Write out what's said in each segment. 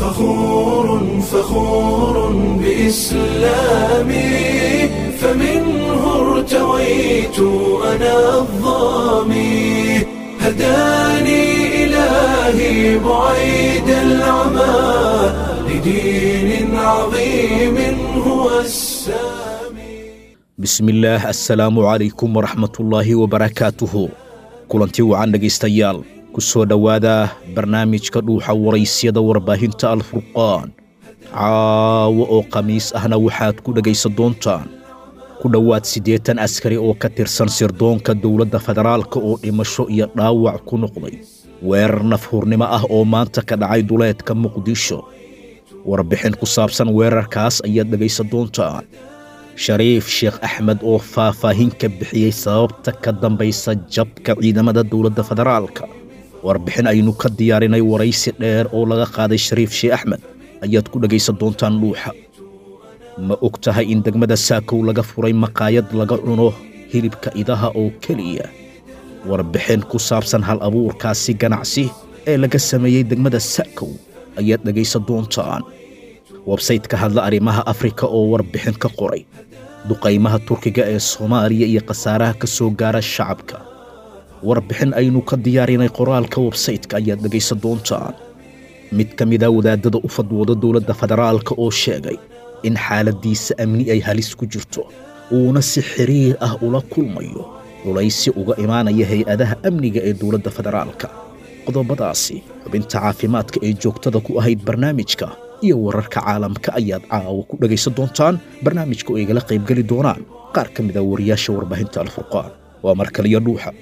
فخور فخور بإسلامي فمنه ارتويت أنا الظامي هداني إلهي بعيد العمى لدين عظيم هو السامي bismillaah assalaamu calaykum waraxmatullaahi wabarakaatuhu kulanti wacan dhegaystayaal ku soo dhowaada barnaamijka dhuuxa waraysyada warbaahinta alfurqaan caawo oo khamiis ahna waxaad ku dhegaysan doontaan ku dhowaad siddeetan askari oo ka tirsan sirdoonka dowladda federaalka oo dhimasho iyo dhaawac ku noqday weerar nafhurnimo ah oo maanta ka dhacay duleedka muqdisho warbixin ku saabsan weerarkaas ayaad dhegaysan doontaan shariif sheekh axmed oo faahfaahin ka bixiyey sababta ka dambaysa jabka ciidamada dowladda federaalka warbixin aynu ka diyaarinay waraysi dheer oo laga qaaday shariif sheekh axmed ayaad ku dhegaysan doontaan dhuuxa ma og tahay in degmada saakow laga furay maqaayad laga cuno hilibka idaha oo keliya warbixin ku saabsan hal abuurkaasi ganacsi ee laga sameeyey degmada saakow ayaad dhegaysan doontaan websayte ka hadla arrimaha afrika oo warbixin ka qoray duqaymaha turkiga ee soomaaliya iyo khasaaraha ka soo gaara shacabka warbixin aynu ka diyaarinay qoraalka websaytka ayaad dhegaysan doontaan mid ka mida wadaadada u fadwooda dowladda federaalka oo sheegay in xaaladdiisa amni ay halis ku jirto uuna si xiriir ah ula kulmayo culaysi uga imaanaya hay-adaha amniga ee dowladda federaalka qodobadaasi xubinta caafimaadka ee joogtada ku ahayd barnaamijka iyo wararka caalamka ayaad caawa ku dhegaysan doontaan barnaamijka oo igala qaybgeli doonaan qaar ka mida wariyaasha warbaahinta alfurqaan waa mar kaliya dhuuxa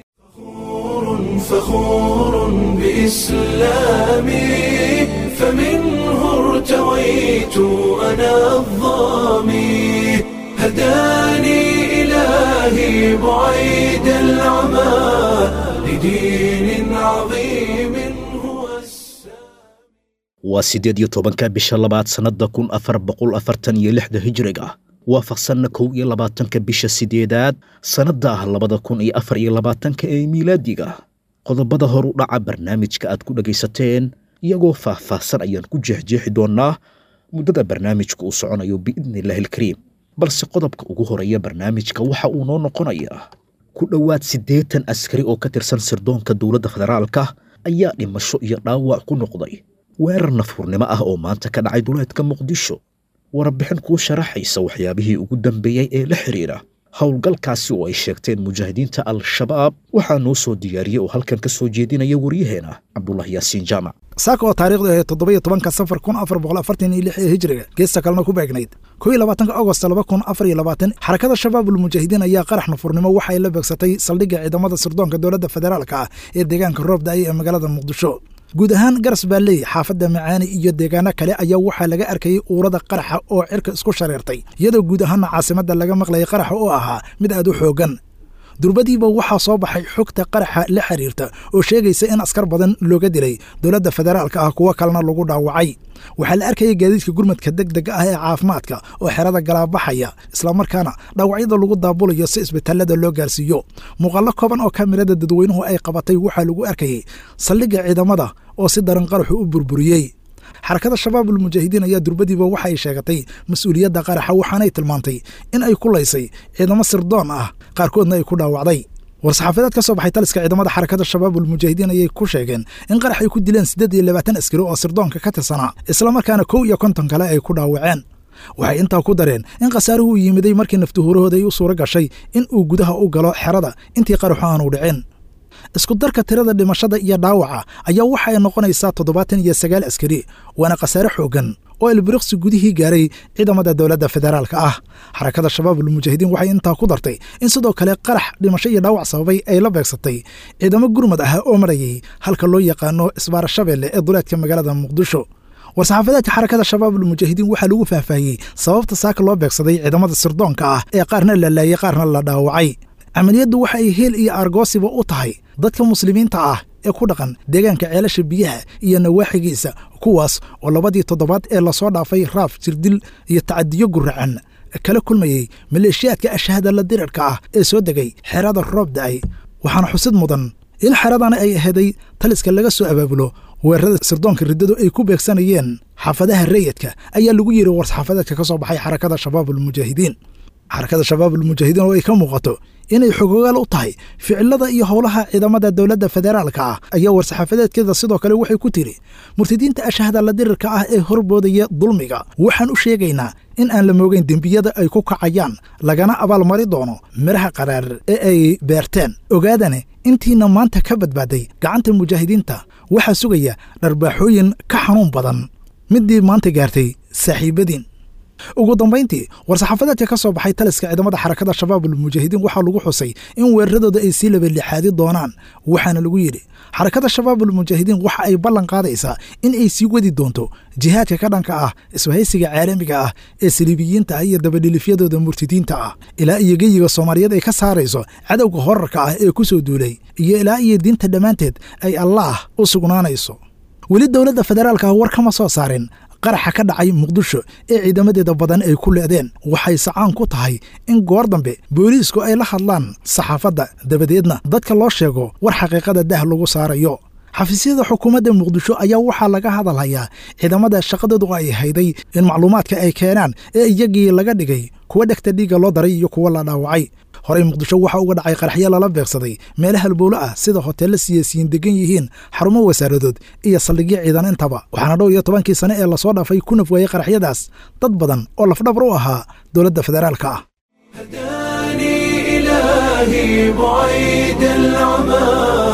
فخور بإسلامي فمنه ارتويت أنا الظامي هداني إلهي بعيد العمى لدين عظيم هو السامي waa siddeed iyo tobanka bisha labaad sannadda kun afar boqol afartan iyo lixda hijriga waafaqsanna kow iyo labaatanka bisha siddeedaad sannadda ah labada kun iyo afar iyo labaatanka ee miilaadiga qodobada hor u dhaca barnaamijka aad ku dhegaysateen iyagoo faah-faahsan ayaan ku jeexjeexi doonnaa muddada barnaamijka uu soconayo biidniillaahi alkariim balse qodobka ugu horeeya barnaamijka waxa uu noo noqonayaa ku dhowaad siddeetan askari oo ka tirsan sirdoonka dowladda federaalka ayaa dhimasho iyo dhaawac ku noqday weerar nafhurnimo ah oo maanta ka dhacay duleedka muqdisho warbixin kuu sharaxaysa waxyaabihii ugu dambeeyey ee la xidhiidha howlgalkaasi oo ay sheegteen mujaahidiinta al-shabaab waxaa noo soo diyaariyey oo halkan ka soo jeedinaya waryaheena cabdulaahi yaasiin jaamac saaka oo taarikhdu ahayd toddobiyo tobanka safar kun afar boqol afartan iyo lix ee hijriga geesta kalena ku beegnayd kow iyo labaatanka agost laba kun afar iyo labaatan xarakada shabaabul mujaahidiin ayaa qarax nafurnimo waxa ay la beegsatay saldhigga ciidamada sirdoonka dowladda federaalka ah ee deegaanka roob da-ay ee magaalada muqdisho guud ahaan garas baalley xaafadda macaani iyo deegaano kale ayaa waxaa laga arkayey uurada qaraxa oo cirka isku shareertay iyadoo guud ahaanna caasimadda laga maqlayay qaraxa oo ahaa mid aad u xooggan durbadiiba waxaa soo baxay xogta qaraxa la xiriirta oo sheegaysa in askar badan looga dilay dowladda federaalka ah kuwo kalena lagu dhaawacay waxaa la arkayay gaadiidka gurmadka deg dega ah ee caafimaadka oo xerada galaabaxaya islamarkaana dhaawacyada lagu daabulayo si isbitaalada loo gaarsiiyo muuqaallo kooban oo kamirada dadweynuhu ay qabatay waxaa lagu arkayey saldhigga ciidamada oo si daran qaraxu u burburiyey xarakada shabaabul mujaahidiin ayaa durbadiiba waxa ay sheegatay mas-uuliyadda qaraxa waxaanay tilmaantay in ay ku laysay ciidamo sirdoon ah qaarkoodna ay ku dhaawacday war-saxaafadeed ka soo baxay taliska ciidamada xarakada shabaabul mujaahidiin ayay ku sheegeen in qarax ay ku dileen siddeed iyo labaatan askari oo sirdoonka ka tirsanaa islamarkaana kow iyo konton kale ay ku dhaawaceen waxay intaa ku dareen in khasaaruhu yimiday markii naftuhuurahooda ay u suuro gashay in uu gudaha u galo xerada intii qaraxu aanu dhicin isku darka tirada dhimashada iyo dhaawaca ayaa waxa ay noqonaysaa toddobaatan iyo sagaal askari waana khasaare xooggan oo elbiriqsi gudihii gaaray ciidamada dowladda federaalka ah xarakada shabaabul mujaahidiin waxay intaa ku dartay in sidoo kale qarax dhimasho iyo dhaawac sababay ay la beegsatay ciidamo gurmad ah oo marayay halka loo yaqaano isbaara shabeelle ee duleedka magaalada muqdisho war-saxaafadeedka xarakada shabaabul mujaahidiin waxaa lagu faahfaahiyey sababta saaka loo beegsaday ciidamada sirdoonka ah ee qaarna la laayay qaarna la dhaawacay camaliyaddu waxa ay heel iyo argoosiba u tahay dadka muslimiinta ah ee ku dhaqan deegaanka ceelasha biyaha iyo nawaaxigiisa kuwaas oo labadii toddobaad ee lasoo dhaafay raaf jirdil iyo tacadiyo guracan kala kulmayey maleeshiyaadka ashahada la dirirka ah ee soo degay xerada roob da-ay waxaana xusid mudan in xeradana ay aheeday taliska laga soo abaabulo weerarada sirdoonka riddadu ay ku beegsanayeen xaafadaha rayidka ayaa lagu yidhi war-saxaafadeedka ka soo baxay xarakada shabaabulmujaahidiin xarakada shabaabulmujaahidiin oo ay ka muuqato inay xogogaal u tahay ficilada iyo howlaha ciidamada dowladda federaalka ah ayaa war-saxaafadeedkeeda sidoo kale waxay ku tiri murtadiinta ashahada la dirirka ah ee horboodaya dulmiga waxaan u sheegaynaa in aan la moogeyn dembiyada ay ku kacayaan lagana abaalmari doono midhaha qaraar ee ay beerteen ogaadane intiina maanta ka badbaaday gacanta mujaahidiinta waxaa sugaya dharbaaxooyin ka xanuun badan middii maanta gaartay saaxiibadiin ugu dambayntii war-saxaafadeedka ka soo baxay taliska ciidamada xarakada shabaabulmujaahidiin waxaa lagu xusay in weeraradooda ay sii labalixaadi doonaan waxaana lagu yidhi xarakada shabaabulmujaahidiin waxa ay ballan qaadaysaa in ay sii wadi doonto jihaadka ka dhanka ah isbahaysiga caalamiga ah ee saliibiyiinta ah iyo dabadhilifyadooda murtidiinta ah ilaa iyo geyiga soomaaliyeed ay ka saarayso cadowga horarka ah ee ku soo duulay iyo ilaa iyo diinta dhammaanteed ay allaah u sugnaanayso weli dowladda federaalka ah war kama soo saarin qaraxa ka dhacay muqdisho ee ciidamadeeda badan ay ku leedeen waxay sacaan ku tahay in goor dambe booliisku ay la hadlaan saxaafadda dabadeedna dadka loo sheego war xaqiiqada dah lagu saarayo xafiisyada xukuumadda muqdisho ayaa waxaa laga hadalhayaa ciidamada shaqadoodu ay hayday in macluumaadka ay keenaan ee iyagii laga dhigay kuwa dhegta dhiigga loo daray iyo kuwa la dhaawacay horey muqdisho waxaa uga dhacay qaraxyo lala beegsaday meelaha halbowlo ah sida hoteella siyaasiyiin degan yihiin xarumo wasaaradood iyo saldhigyo ciidan intaba waxaana dhow iyo tobankii sane ee lasoo dhaafay ku naf waayey qaraxyadaas dad badan oo lafdhabar u ahaa dowladda federaalka ah هداني إلهي بعيد العمى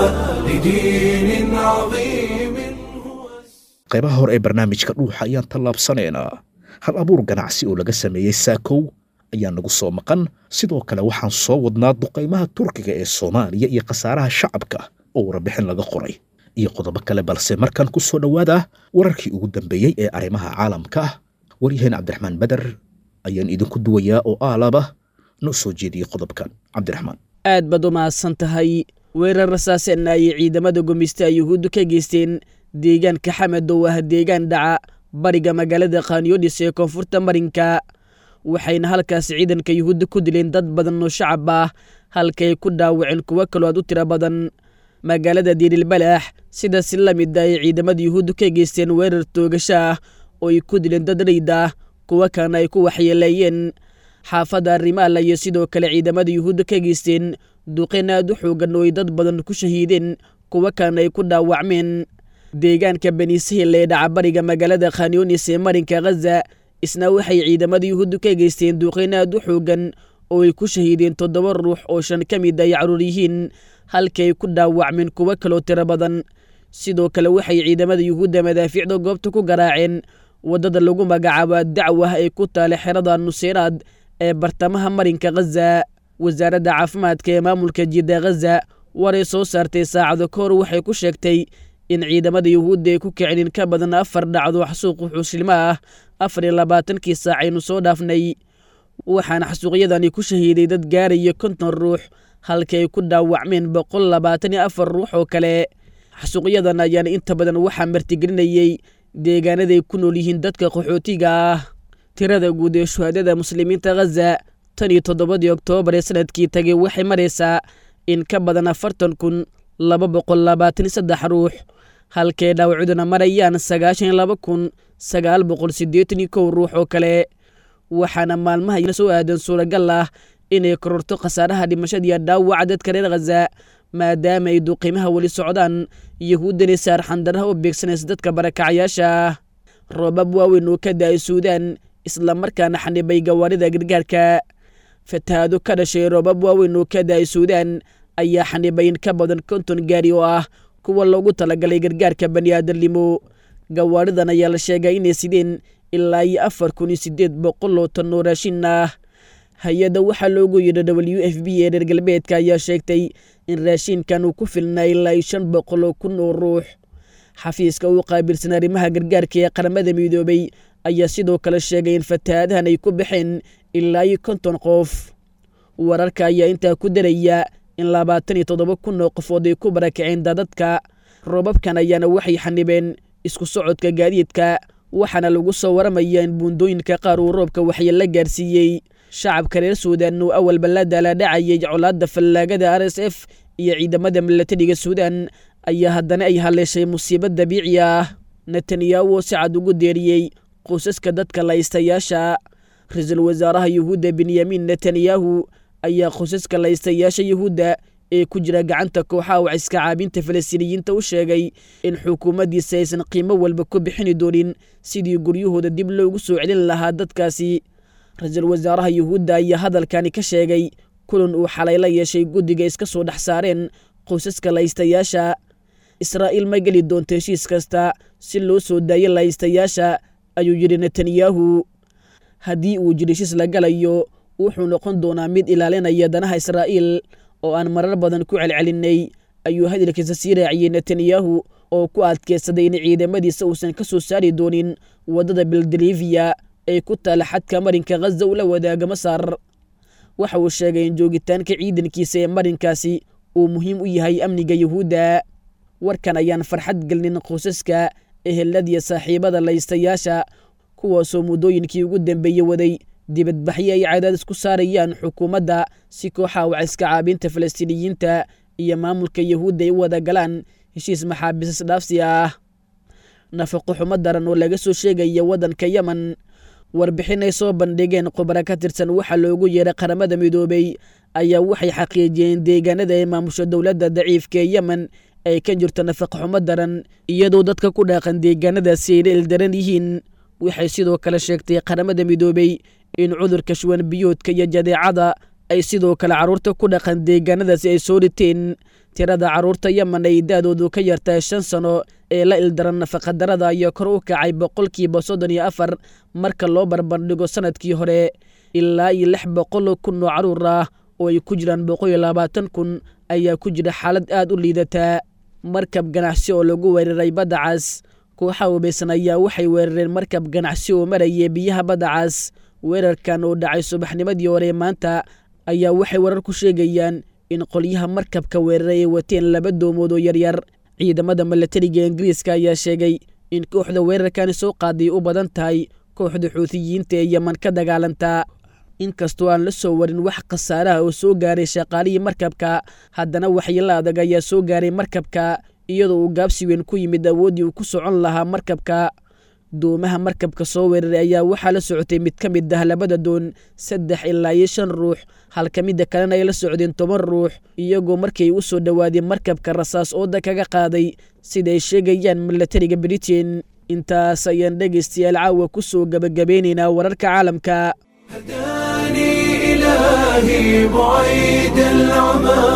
لدين عظيم هو qaybaha hore ee barnaamijka dhuuxa ayaan tallaabsanaynaa hal abuur ganacsi oo laga sameeyey saakow ayaa nagu soo maqan sidoo kale waxaan soo wadnaa duqaymaha turkiga ee soomaaliya iyo khasaaraha shacabka oo warbixin laga qoray iyo qodobo kale balse markan ku soo dhowaada wararkii ugu dambeeyey ee arrimaha caalamka ah waryaheen cabdiraxmaan beder ayaan idinku duwayaa oo aalaba noo soo jeediyey qodobkan cabdiraxmaan aad baad u mahadsan tahay weerar rasaaseenna ayay ciidamada gumeysta yuhuuddu ka geysteen deegaanka xamed oo ah deegaan dhaca bariga magaalada khanyonis ee koonfurta marinka waxayna halkaas ciidanka yuhuudda ku dileen dad badan oo shacab ah halkaay ku dhaawaceen kuwo kaloo aad u tiro badan magaalada diirilbalaax sidaas la mid ah ay ciidamada yuhuuddu ka geysteen weerar toogasho ah oo ay ku dileen dad rayd ah kuwo kalena ay ku waxyeeleeyeen xaafadda arrimaala iyo sidoo kale ciidamada yuhuudda ka geysteen duqeen aad u xoogan oo ay dad badan ku shahiideen kuwo kalena ay ku dhaawacmeen deegaanka benisahil ee dhacabariga magaalada khanyunis ee marinka khaza isna waxay ciidamada yuhuuddu ka geysteen duqeen aad u xoogan oo ay ku shahiideen toddoba ruux oo shan ka mid ay caruur yihiin halkii ay ku dhaawacmeen kuwo kaloo tiro badan sidoo kale waxay ciidamada yuhuudda madaafiicda goobta ku garaaceen waddada lagu magacaabo dacwah ee ku taala xerada nuseyraad ee bartamaha marinka khaza wasaaradda caafimaadka ee maamulka jidda khaza waray soo saartay saacado ka hor waxay ku sheegtay in ciidamada yuhuudda ay ku kicin in ka badan afar dhacdo xasuuqu xuushilmo ah afar iyo labaatankii saac aynu soo dhaafnay waxaana xasuuqyadani ku shahiiday dad gaaraya konton ruux halkii ay ku dhaawacmeen boqol labaatan iyo afar ruux oo kale xasuuqyadan ayaana inta badan waxaa martigelinayey deegaanaday ku nool yihiin dadka qaxootiga ah tirada guud ee shuhaadada muslimiinta khaza tan iyo toddobadii oktoobar ee sanadkii tagay waxay maraysaa in ka badan afartan kun laba boqol labaatan iyo saddex ruux halkay dhaawacuduna marayaan sagaashan iyo laba kun sagaal boqol siddeetan iyo kow ruux oo kale waxaana maalmaha soo aadan suuragal ah inay kororto khasaaraha dhimashadiiyo dhaawaca dadka reer khaza maadaama ay duqiimaha weli socdaan yahuuddani saarxandaraha u beegsanaysa dadka barakacayaasha ah roobab waaweyn oo ka da-ay suudaan islamarkaana xanibay gawaarida gargaarka fatahaado ka dhashay roobab waaweyn oo ka da-ay suudaan ayaa xanibay in ka badan konton gaari oo ah kuwa loogu talagalay gargaarka bani'aadamnimo gawaaridan ayaa la sheegay inay sideen ilaa iyo afar kun iyo siddeed boqol oo tan oo raashin ah hay-adda waxaa loogu yidhi w f b ee reer galbeedka ayaa sheegtay in raashinkan uu ku filnaa ilaa iyo shan boqol oo kun oo ruux xafiiska uu qaabilsan arrimaha gargaarka ee qaramada midoobay ayaa sidoo kale sheegay in fatahaadahan ay ku baxeen ilaa iyo konton qof wararka ayaa intaa ku daraya in labaatan iyo toddoba kun oo qofood ay ku barakaceen dadadka roobabkan ayaana waxay xanibeen isku socodka gaadiidka waxaana lagu soo waramaya in buundooyinka qaar uu roobka waxyeello gaarsiiyey shacabka reer suudan uu awalba la daalaadhacayay colaadda fallaagada r s f iyo ciidamada milatariga suudaan ayaa haddana ay haleeshay musiibo dabiici ah netanyahu oo si cad ugu deeriyey qoysaska dadka laystayaasha ra-iisul wasaaraha yuhuudda benyamin netanyahu ayaa qoysaska laystayaasha yuhuudda ee ku jira gacanta kooxaha waciska caabinta falastiiniyiinta u sheegay in xukuumaddiisa aysan qiimo walba ku bixini doonin sidii guryahooda dib loogu soo celin lahaa dadkaasi ra-iisul wasaaraha yuhuudda ayaa hadalkani ka sheegay kulan uu xalay la yeeshay guddiga iska soo dhex saareen qoysaska laystayaasha israa'iil ma geli doonto heshiis kasta si loo soo daayo laystayaasha ayuu yidhi netanyahu haddii uu jiro heshiis la galayo wuxuu noqon doonaa mid ilaalinaya danaha israa'iil oo aan marar badan ku celcelinnay ayuu hadalkiisa sii raaciyey netanyahu oo ku adkeysaday in ciidamadiisa uusan ka soo saari doonin waddada beldeliviya ee ku taala xadka marinka khaza ula wadaaga masar waxa uu sheegay in joogitaanka ciidankiisa ee marinkaasi uu muhiim u yahay amniga yuhuudda warkan ayaan farxad gelinin qoysaska eheladiya saaxiibada laystayaasha kuwaasoo muddooyinkii ugu dambeeyey waday dibadbaxyo ay cadaadis ku saarayaan xukuumadda si kooxaha waciska caabinta falastiiniyiinta iyo maamulka yuhuudda ay u wada galaan heshiis maxaabiisas dhaafsi ah nafaqo xumo daran oo laga soo sheegaya waddanka yemen warbixin ay soo bandhigeen khubaro ka tirsan waxaa loogu yeeray qaramada midoobey ayaa waxay xaqiijiyeen deegaanada ee maamusha dowladda daciifka ee yemen ay ka jirto nafaqo xumo daran iyadoo dadka ku dhaaqan deegaanadaasi ayna ildaran yihiin waxay sidoo kale sheegtay qaramada midoobey in cudurka shuwan biyoodka iyo jadeecada ay sidoo kale carruurta ku dhaqan deegaanadaasi ay soo dhiteen tirada carruurta yemen ay da-doodu ka yartahay shan sano ee la ildaran nafaqadarada ayaa kor u kacay boqolkiiba soddon iyo afar marka loo barbardhigo sanadkii hore ilaa iyo lix boqol kun oo carruur ah oo ay ku jiraan boqol iyo labaatan kun ayaa ku jira xaalad aad u liidataa markab ganacsi oo lagu weeraray badda cas kooxa hubaysan ayaa waxay weerareen markab ganacsi oo maraya biyaha badda cas weerarkan oo dhacay subaxnimadii hore maanta ayaa waxay warar ku sheegayaan in qolyaha markabka weeraray ay wateen laba doomood oo yaryar ciidamada milatariga ingiriiska ayaa sheegay in kooxda weerarkani soo qaaday u badan tahay kooxda xuutiyiinta ee yeman ka dagaalanta inkastoo aan la soo warin wax khasaaraha oo soo gaaray shaqaalihii markabka haddana waxyeelo adag ayaa soo gaaray markabka iyadoo uu gaabsi weyn ku yimid awooddii uu ku socon lahaa markabka doomaha markabka soo weeraray ayaa waxaa la socotay mid ka mid ah labada doon saddex ilaa iyo shan ruux halka midda kalena ay la socdeen toban ruux iyagoo markay u soo dhowaadeen markabka rasaas ooda kaga qaaday sidaay sheegayaan milatariga britain intaas ayaan dhegaystayaal caawa ku soo gebagabeynaynaa wararka caalamka هداني إلهي بعيد العمى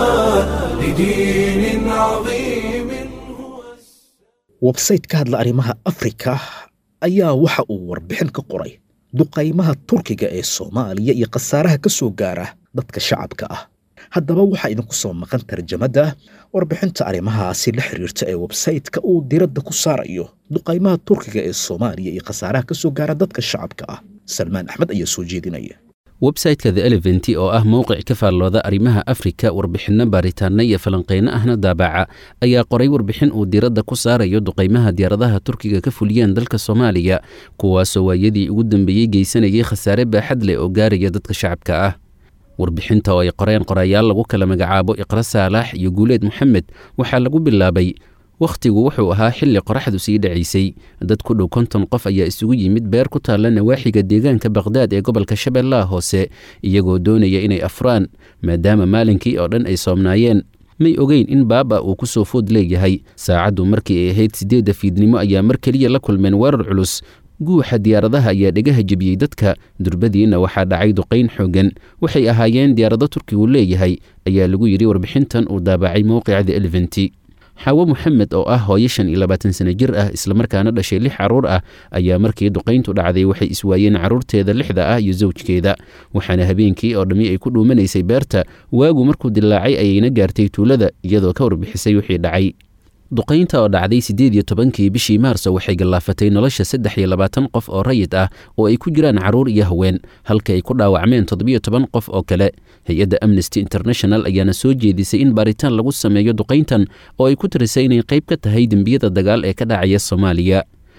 لدين عظيم هو websayte ka hadla arrimaha afrika ayaa waxa uu warbixin ka qoray duqaymaha turkiga ee soomaaliya iyo khasaaraha ka soo gaara dadka shacabka ah haddaba waxaa idinku soo maqan tarjamada warbixinta arrimahaasi la xiriirta ee websayte-ka uu diradda ku saarayo duqaymaha turkiga ee soomaaliya iyo khasaaraha ka soo gaara dadka shacabka ah salmaan axmed ayaa soo jeedinaya websayteka the eleventi oo ah mowqic ka faallooda arrimaha afrika warbixinno baaritaanno iyo falanqayno ahna daabaca ayaa qoray warbixin uu diiradda ku saarayo duqaymaha diyaaradaha turkiga ka fuliyeen dalka soomaaliya kuwaasoo waayadii ugu dambeeyey geysanayay khasaare baaxad leh oo gaaraya dadka shacabka ah warbixinta oo ay qoreen qorayaal lagu kala magacaabo iqra saalax iyo guuleed moxamed waxaa lagu bilaabay wakhtigu wuxuu ahaa xilli qoraxdu sii dhacaysay dad ku dhow konton qof ayaa isugu yimid beer ku taalla nawaaxiga deegaanka bakhdad ee gobolka shabeellaha hoose iyagoo doonaya inay afraan maadaama maalinkii oo dhan ay soomnaayeen may ogeyn in baaba uu ku soo food leeyahay saacaddu markii ay ahayd siddeedda fiidnimo ayaa mar keliya la kulmeen weerar culus guuxa diyaaradaha ayaa dhegaha jebiyey dadka durbadiina waxaa dhacay duqayn xooggan waxay ahaayeen diyaarado turkigu leeyahay ayaa lagu yidhi warbixintan uu daabacay mowqica the eleventi xaawo moxamed oo ah hooyo shan iyo labaatan sano jir ah islamarkaana dhashay lix carruur ah ayaa markii duqayntu dhacday waxay iswaayeen carruurteeda lixda ah iyo sawjkeeda waxaana habeenkii oo dhammi ay ku dhuumanaysay beerta waagu markuu dilaacay ayayna gaartay tuulada iyadoo ka warbixisay wixii dhacay duqaynta oo dhacday siddeed iyo tobankii bishii maarso waxay gallaafatay nolosha saddex iyo labaatan qof oo rayid ah oo ay ku jiraan carruur iyo haween halka ay ku dhaawacmeen toddobiyo toban qof oo kale hay-adda amnesty international ayaana soo jeedisay in baaritaan lagu sameeyo duqayntan oo ay ku tirisay inay qayb ka tahay dembiyada dagaal ee ka dhacaya soomaaliya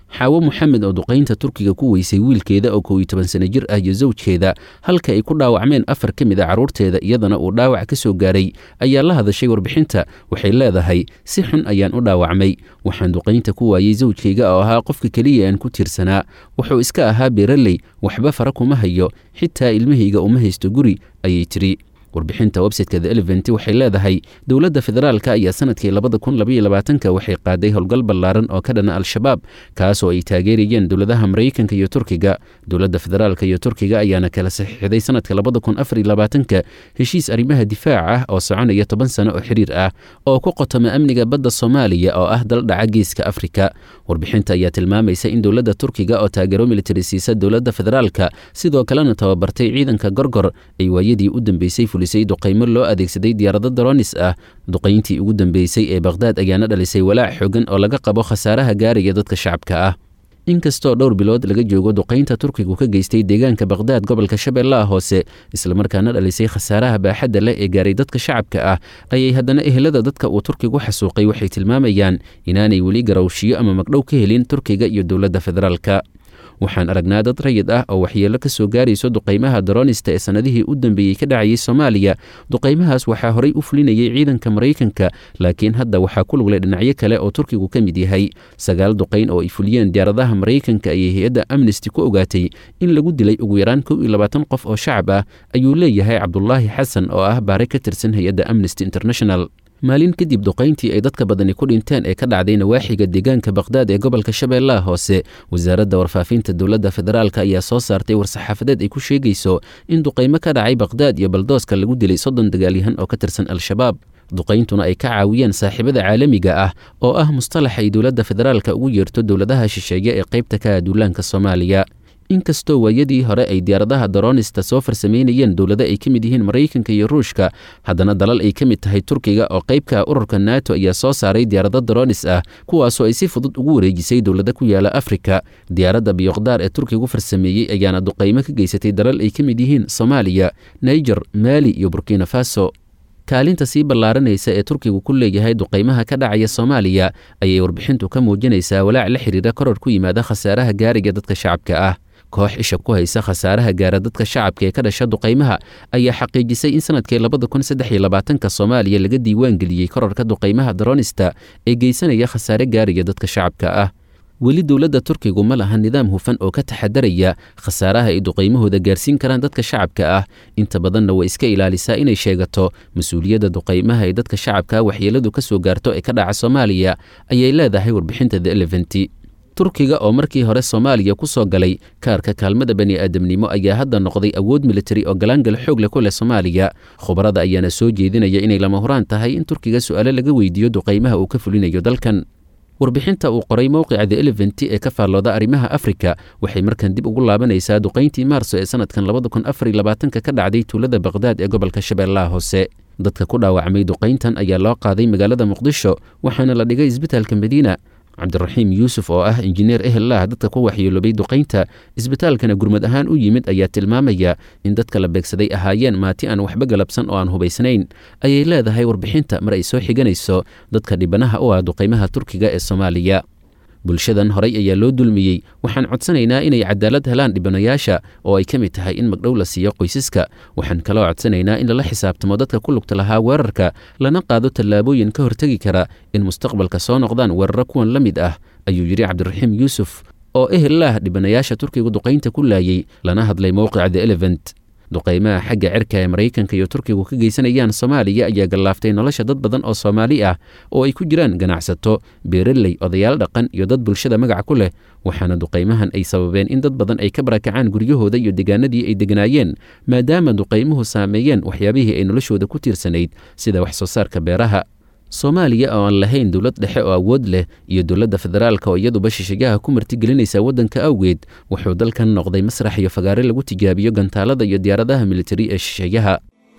xaawo moxamed oo duqaynta turkiga ku weysay wiilkeeda oo kow iyo toban sano jir ah iyo sawjkeeda halka ay ku dhaawacmeen afar ka mid a carruurteeda iyadana uu dhaawac ka soo gaaray ayaa la hadashay warbixinta waxay leedahay si xun ayaan u dhaawacmay waxaan duqaynta ku waayey sawjkayga oo ahaa qofka keliya aan ku tiirsanaa wuxuu iska ahaa beeraley waxba fara kuma hayo xitaa ilmahayga uma haysto guri ayay tiri warbixinta websiteka the elevent waxay leedahay dowladda federaalka ayaa sanadkii labada kun labaiyo labaatanka waxay qaaday howlgal ballaaran oo ka dhana al-shabaab kaas oo ay taageerayeen dowladaha maraykanka iyo turkiga dowladda federaalka iyo turkiga ayaana kala saxiixday sanadka labada kun afar iyo labaatanka heshiis arrimaha difaac ah oo soconaya toban sano oo xiriir ah oo ku qotoma amniga badda soomaaliya oo ah dal dhaca geeska afrika warbixinta ayaa tilmaamaysa in dowladda turkiga oo taageero militari siisa dowladda federaalka sidoo kalena tababartay ciidanka gorgor ay waayadii u dambeysay fulisay duqaymo loo adeegsaday diyaarado daronis ah duqayntii ugu dambeysay ee bakhdad ayaana dhalisay walaac xoogan oo laga qabo khasaaraha gaaraya dadka shacabka ah inkastoo dhowr bilood laga joogo duqaynta turkigu ka geystay deegaanka bakhdad gobolka shabeellaha hoose islamarkaana dhalisay khasaaraha baaxadda leh ee gaaray dadka shacabka ah ayay haddana ehelada dadka uu turkigu xasuuqay waxay tilmaamayaan inaanay weli garowshiyo ama magdhow ka helin turkiga iyo dowladda federaalka waxaan aragnaa dad rayid ah oo waxyeello ka soo gaarayso duqaymaha daroonista ee sannadihii u dambeeyey ka dhacayay soomaaliya duqaymahaas waxaa horey u fulinayay ciidanka maraykanka laakiin hadda waxaa ku luglay dhinacyo kale oo turkigu ka mid yahay sagaal duqayn oo ay fuliyeen diyaaradaha maraykanka ayay hay-adda amnesty ku ogaatay in lagu dilay ugu yaraan kow iyo labaatan qof oo shacab ah ayuu leeyahay cabdulaahi xasan oo ah baare ka tirsan hay-adda amnesty international maalin kadib duqayntii ay dadka badani ku dhinteen ee ka dhacday nawaaxiga deegaanka bakhdad ee gobolka shabeellaha hoose wasaaradda warfaafinta dowladda federaalka ayaa soo saartay war-saxaafadeed ay ku sheegayso in duqaymo ka dhacay bakhdad iyo baldooska lagu dilay soddon dagaalyahan oo ka tirsan al-shabaab duqayntuna ay ka caawiyeen saaxiibada caalamiga ah oo ah mustalax ay dowladda federaalka ugu yeerto dowladaha shisheeye ee qaybta ka ah duulaanka soomaaliya inkastoo waayadii hore ay diyaaradaha daroonista soo farsamaynayeen dowlado ay ka mid yihiin maraykanka iyo ruushka haddana dalal ay ka mid tahay turkiga oo qaybka ururka nato ayaa soo saaray diyaarado daroonis ah kuwaasoo ay si fudud ugu wareejisay dowlado ku yaala afrika diyaaradda biyokdaar ee turkigu farsameeyey ayaana duqaymo ka geysatay dalal ay ka mid yihiin soomaaliya niger maali iyo burkina faso kaalinta sii ballaaranaysa ee turkigu ku leeyahay duqaymaha ka dhacaya soomaaliya ayay warbixintu ka muujinaysaa walaac la xiriira koror ku yimaada khasaaraha gaariga dadka shacabka ah koox isha ku haysa khasaaraha gaara dadka shacabka ee ka dhasha duqaymaha ayaa xaqiijisay in sanadkii labada kun saddex iyo labaatanka soomaaliya laga diiwaan geliyey kororka duqaymaha daroonista ee geysanaya khasaare gaariga dadka shacabka ah weli dowladda turkigu ma laha nidaam hufan oo ka taxadaraya khasaaraha ay duqaymahooda gaarsiin karaan dadka shacabka ah inta badanna way iska ilaalisaa inay sheegato mas-uuliyadda duqaymaha ee dadka shacabka waxyeeladu ka soo gaarto ee ka dhaca soomaaliya ayay leedahay warbixinta the eleventi turkiga oo markii hore soomaaliya ku soo galay kaarka kaalmada bani aadamnimo ayaa hadda noqday awood militari oo galaangal xoog leh ku leh soomaaliya khubarada ayaana soo jeedinaya inay lama huraan tahay in turkiga su'aalo laga weydiiyo duqaymaha uu ka fulinayo dalkan warbixinta uu qoray mowqica the eleventi ee ka faallooda arrimaha afrika waxay markan dib ugu laabanaysaa duqayntii maarso ee sanadkan labada kun afar iyo labaatanka ka dhacday tuulada bakhdad ee gobolka shabeellaha hoose dadka ku dhaawacmay duqayntan ayaa loo qaaday magaalada muqdisho waxaana la dhigay isbitaalka madiina cabdiraxiim yuusuf oo ah injineer ehellah dadka ku waxyeeloobay duqaynta isbitaalkana gurmad ahaan u yimid ayaa tilmaamaya in dadka la beegsaday ahaayeen maati aan waxba galabsan oo aan hubaysnayn ayay leedahay warbixinta mar ay soo xiganayso dadka dhibanaha u ah duqaymaha turkiga ee soomaaliya bulshadan horay ayaa loo dulmiyey waxaan codsanaynaa inay cadaalad helaan dhibanayaasha oo ay ka mid tahay in magdhow la siiyo qoysaska waxaan kaloo codsanaynaa in lala xisaabtamo dadka ku lugta lahaa weerarka lana qaado tallaabooyin ka hortegi kara in mustaqbalka soo noqdaan weeraro kuwan la mid ah ayuu yidhi cabdiraxiim yuusuf oo ehellah dhibanayaasha turkigu duqaynta ku laayey lana hadlay mowqica the elevent duqaymaha xagga cirka ee maraykanka iyo turkigu ka geysanayaan soomaaliya ayaa gallaaftay nolosha dad badan oo soomaali ah oo ay ku jiraan ganacsato beeraley odayaal dhaqan iyo dad bulshada magaca ku leh waxaana duqaymahan ay sababeen in dad badan ay ka barakacaan guryahooda iyo deegaanadii ay deganaayeen maadaama duqaymuhu saameeyeen waxyaabihii ay noloshooda ku tiirsanayd sida wax soo saarka beeraha soomaaliya oo aan lahayn dowlad dhexe oo awood leh iyo dowladda federaalka oo iyaduba shishigaha ku martigelinaysa waddanka awgeed wuxuu dalkan noqday masrax iyo fagaare lagu tijaabiyo gantaalada iyo diyaaradaha militari ee shisheeyaha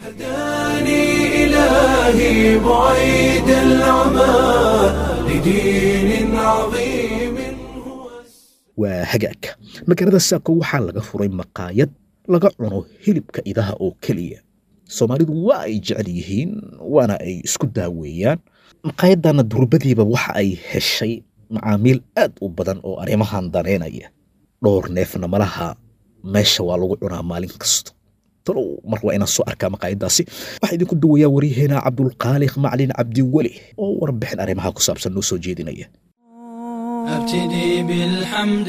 هداني إلهي بعيد العمى لدين عظيم هو waa hagaag magaalada saako waxaa laga furay maqaayad laga cuno hilibka idaha oo keliya soomaalidu waa ay jecel yihiin waana ay isku daaweeyaan maqaayadana durbadiiba waxa ay heshay macaamiil aad u badan oo arrimahan daneynaya dhowr neefna malaha meesha waa lagu cunaa maalin kasto talow mar waa inaan soo arkaa maqaayadaasi waxaa idinku duwayaa waryaheena cabdulqaaliq maclin cabdiweli oo warbixin arrimaha ku saabsan noo soo jeedinaya ابتدي بالحمد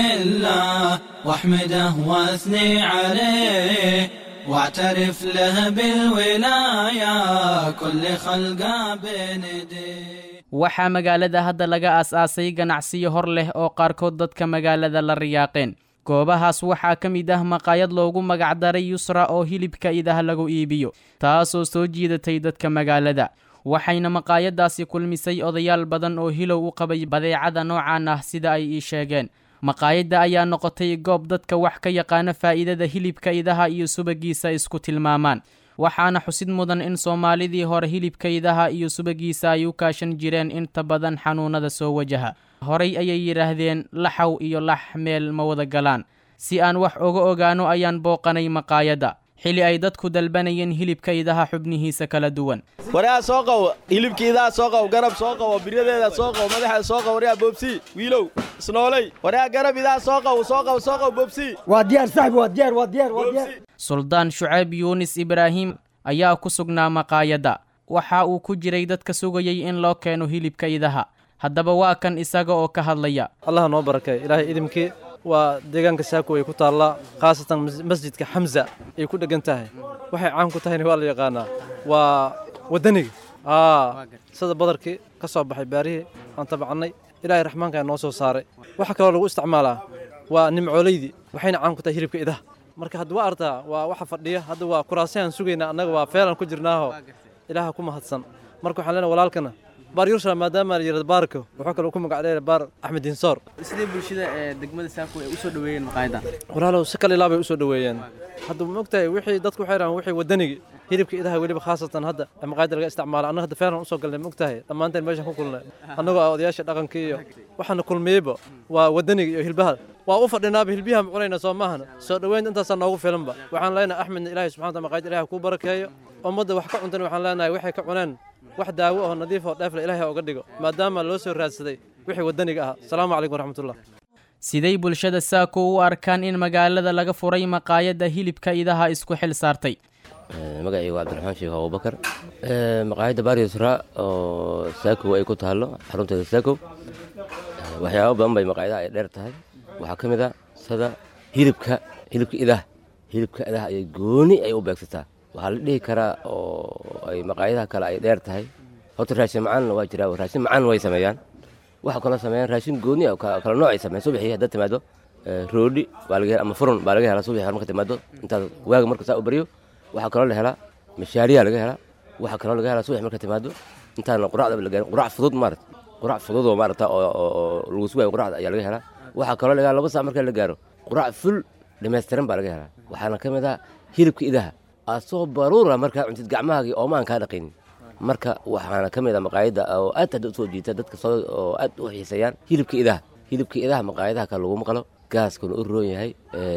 لله واحمده واثني عليه واعترف له بالولاية كل خلقه بنديه waxaa magaalada hadda laga aas-aasay ganacsiyo hor leh oo qaarkood dadka magaalada la riyaaqeen goobahaas waxaa ka mid ah maqaayad loogu magacdaray yusra oo hilibka idaha lagu iibiyo taasoo soo jiidatay dadka magaalada waxayna maqaayadaasi kulmisay odayaal badan oo hilow u qabay badeecada noocan ah sida ay ii sheegeen maqaayadda ayaa noqotay goob dadka wax ka yaqaana faa'iidada hilibka idaha iyo subagiisa isku tilmaamaan waxaana xusid mudan in soomaalidii hore hilibka idaha iyo subagiisa ay u kaashan jireen inta badan xanuunada soo wajaha horay ayay yidhaahdeen laxaw iyo lax meel ma wada galaan si aan wax oga ogaano ayaan booqanay maqaayadda xili ay dadku dalbanayeen hilibka idaha xubnihiisa kala duwan waryaa soo qabo hilibka idaha soo qabo garab soo qabo biryadeeda soo qabo madaxeeda soo qabo waryaa boobsi wiilow isnooley waryaa garab idaha soo qabo soo qabo soo qabo boobsi waa diyaar saxbi waa diyaar waa diyaar waa diyaar suldaan shucayb yuunis ibraahim ayaa ku sugnaa maqaayadda waxa uu ku jiray dadka sugayay in loo keeno hilibka idaha haddaba waa kan isaga oo ka hadlaya allah noo barakay ilaahay idimkii waa deegaanka saako ay ku taallaa khaasatan masjidka xamza ay ku dheggan tahay waxay caan ku tahayna waa la yaqaanaa waa waddaniga sida badarkii ka soo baxay baarihii aan tabacannay ilaahay raxmaankaa noo soo saaray waxa kaloo lagu isticmaalaa waa nimcoolaydii waxayna caan ku tahay hilibka idaha marka hadda waa artaa waa waxa fadhiya hadda waa kuraasayaan sugaynaa annaga waa feelan ku jirnaaho ilaaha ku mahadsan marka waxaan leenahay walaalkana baar yurshala maadaama la yidhahdo baarko wuxuu kaloo ku magacdheera baar axmed dinsoor sidee bulshada ee degmada saako ay u soo dhaweeyeen maqaayadan walaalow si kale ilaa bay u soo dhaweeyeen hadda ma ogtahay wixii dadku waxay rahaan wixii waddanigi hilibka idaha weliba khaasatan hadda ee maqaayada laga isticmaala annaga hadda feelan usoo galnay ma ogtahay dhammaanteen meeshaan ku kulnay annagoo ah odayaasha dhaqanka iyo waxaana kulmiyeyba waa waddaniga iyo hilbaha waa u fadhinaaba hilbiyaha ma cunayna soo maahana soo dhoweynta intaasaa noogu filanba waxaan leenahay axmedna ilaahay subxana wataala maqaayada ilahay kuu barakeeyo ummadda wax ka cuntana waxaan leenahay waxay ka cuneen wax daawo oo nadiif oo dheefle ilaahay uga dhigo maadaama loo soo raadsaday wixii waddaniga ahaa asalaamu calaykum waraxmatullah siday bulshada saako u arkaan in magaalada laga furay maqaayadda hilibka idaha isku xil saartay magacayga waa cabdiraxmaan sheekh abubakar maqaayadda baryusra oo saakow ay ku taallo xarunteeda saakow waxyaabo badan bay maqaayadaha ay dheer tahay waxaa ka mid a sida hilibka hilibka idaha hilibka idaha ayay gooni ay u beegsataa waxaa la dhihi karaa oo ay maqaayadaha kale ay dheer tahay horta raashin macaanna waa jiraa raashin macaan way sameeyaan waxa kaloo sameeyaan raashin gooni ah kala nooc ay sameeyaan subaxii haddaad timaado roodhi baa laga hela ama furun baa laga helaa subaxii marka timaado intaad waaga marka saa u baryo waxaa kaloo la helaa mashaariyaa laga helaa waxaa kaloo laga helaa subax marka timaado intaana quracda la gaarin qurac fudud maarata qurac fudud oo maarata oo lagu sugayo quracda ayaa laga helaa waxaa kaloo laga helaa laba saac marka la gaaro qurac ful dhammaystiran baa laga helaa waxaana ka mid ah hilibka idaha asoo baruura markaa cuntid gacmahaagii oomaan kaa dhaqaynin marka waxaana ka mid a maqaayadda oo aad hadda usoo jiita dadka soo oo aad u xiiseeyaan hilibka idaha hilibka idaha maqaayadaha kale laguma qalo gaaskuna u roon yahay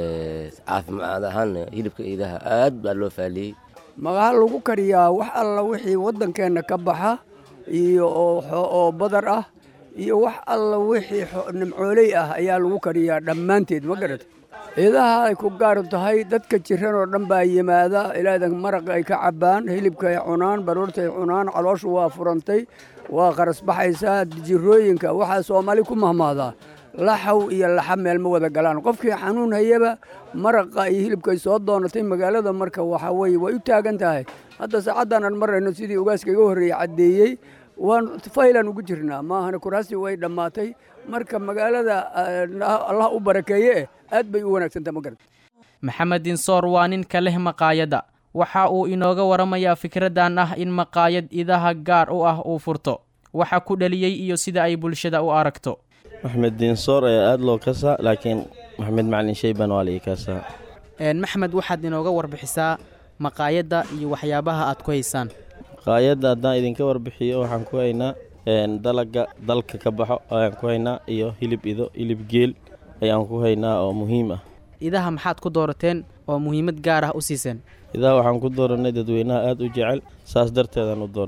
caafimaad ahaanna hilibka idaha aad baa loo faaliyey magaha lagu kariyaa wax alla wixii waddankeenna ka baxa iyo oo badar ah iyo wax alla wixii nimcooley ah ayaa lagu kariyaa dhammaanteed ma garata idaha ay ku gaar tahay dadka jiran oo dhan baa yimaada ilaadan maraq ay ka cabbaan hilibka ay cunaan baruurta ay cunaan calooshu waa furantay waa qarasbaxaysaa jirooyinka waxaa soomaali ku mahmaadaa laxaw iyo laxa meel ma wada galaan qofkii xanuun hayaba maraqa iyo hilibka ay soo doonatay magaalada marka waxa weye way u taagan tahay hadda saacaddan aan marayno sidii ugaaska iga horreeyey caddeeyey waan faylan ugu jirnaa maahana kuraastii way dhammaatay marka magaalada allah u barakeeye eh aad bay u wanaagsantaha ma garata maxamed dinsoor waa ninka leh maqaayadda waxa uu inooga waramayaa fikraddan ah in maqaayad idaha gaar u ah uu furto waxa ku dhaliyey iyo sida ay bulshada u aragto maxmed diinsoor ayaa aad loo kasaa laakiin maxamed macalin shayban waa la ii kasaa maxmed waxaad inooga warbixisaa maqaayadda iyo waxyaabaha aad ku haysaan maqaayadda haddaan idinka warbixiyo waxaan ku haynaa dalaga dalka ka baxo ayaan ku haynaa iyo hilib ido hilib geel ayaan ku haynaa oo muhiim ah idaha maxaad ku doorateen oo muhiimad gaar ah u siiseen idaha waxaan ku dooranay dadweynaha aad u jecel saas darteedaan u dooranay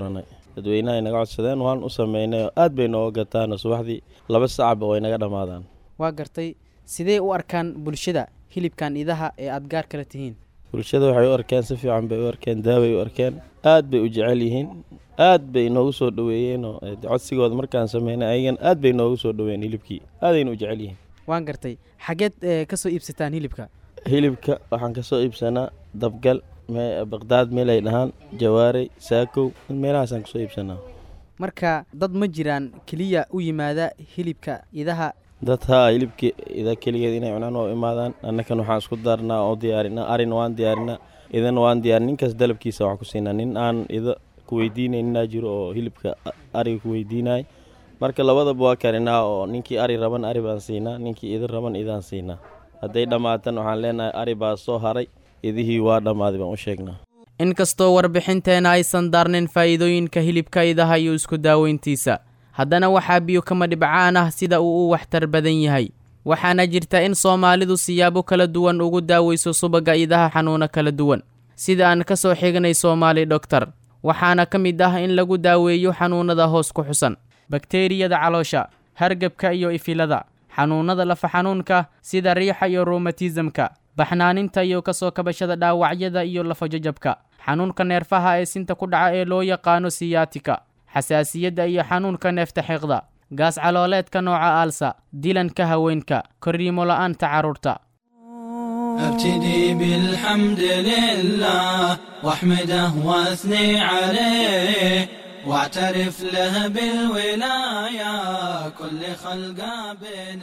dadweynaha ay naga codsadeen waan u sameynay oo aad bay nooga gataan subaxdii laba sacaba way naga dhammaadaan waa gartay sidee u arkaan bulshada hilibkan idaha ee aad gaar kala tihiin bulshada waxay u arkeen si fiican bay u arkeen daaway u arkeen aad bay u jecel yihiin aad bay noogu soo dhoweeyeenoo codsigooda markaan sameynay ayagan aad bay noogu soo dhoweeyeen hilibkii aadayna u jecel yihiin waan gartay xageed ka soo iibsataan hilibka hilibka waxaan ka soo iibsanaa dabgal baqdaad meel ay dhahaan jawaarey saakow meelahaasaan kasoo iibsanaa marka dad ma jiraan keliya u yimaada hilibka idaha dad haa hilibka ida keligeed inay cunaan oo imaadaan annakan waxaan isku daarnaa oo diyaarinaa arina waan diyaarinaa idana waan diyaarin ninkaas dalabkiisa waxaan ku siinaa nin aan ida ku weydiinayninaa jiro oo hilibka ariga ku weydiinay marka labadaba waa karinaa oo ninkii ari raban ari baan siinaa ninkii ida raban idaan siinaa hadday dhammaatan waxaan leenahay ari baa soo haray idihii waa dhammaaday baan u sheegnaa inkastoo warbixinteena aysan daarnayn faa'iidooyinka hilibka idaha iyo isku daaweyntiisa haddana waxaa biyo kama dhibcaan ah sida uu u waxtar badan yahay waxaana jirta in soomaalidu siyaabo kala duwan ugu daaweyso subagga idaha xanuuno kala duwan sida aan ka soo xignay soomaali dhoktar waxaana ka mid ah in lagu daaweeyo xanuunnada hoos ku xusan bakteeriyada caloosha hargebka iyo ifilada xanuunnada lafa xanuunka sida riixa iyo rumatismka baxnaaninta iyo ka soo kabashada dhaawacyada iyo lafajajabka xanuunka neerfaha ee sinta ku dhaca ee loo yaqaano siyaatika xasaasiyadda iyo xanuunka neefta xiiqda gaas calooleedka nooca aalsa dilanka haweenka korriimo la'aanta carruurta ابتدي بالحمد لله واحمده واثني عليه واعترف له بالولاية كل خلقه بين